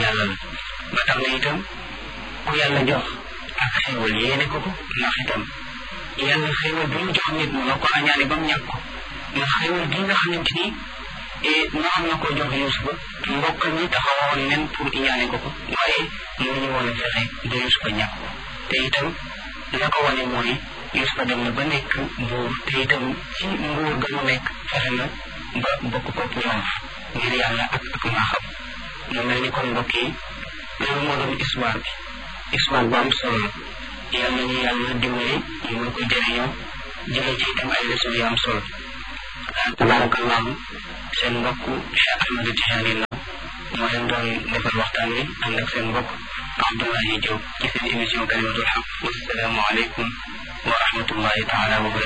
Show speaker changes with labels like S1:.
S1: yàlla la ba tax na itam ku yàlla jox ak xéewal yéene ko ko ndax itam yàlla xéewal bi mu jox nit mu la ko añaane ba mu ñàkk ko ndax xéewal gi nga xamante ni na am na ko jox Yuusufa mbokkam ñi taxawoon nen pour iñaane ko ko waaye mënuñu woon a fexe ba Yuusufa ñàkk ko te itam la ko wane mooy Yuusufa dem na ba nekk buur te itam ci nguur ga mu nekk fexe na ba bokk ko triomphe ngir yàlla ak ak maaxam mu mel ni kon mbokk yi loolu moo doon histoire bi histoire bu am solo la yàlla ñu yàlla dimbali ñu mën ko jëriñoo jëlee ci itam ay leçon yu am solo tabarakallahu seen mbokk Cheikh Ahmed Tijani la moo leen doon defal waxtaan wi ànd ak seen mbokk Abdoulaye Diop ci seen émission kalimatul xaq wassalaamu aleykum wa rahmatullahi taala wa barakatuh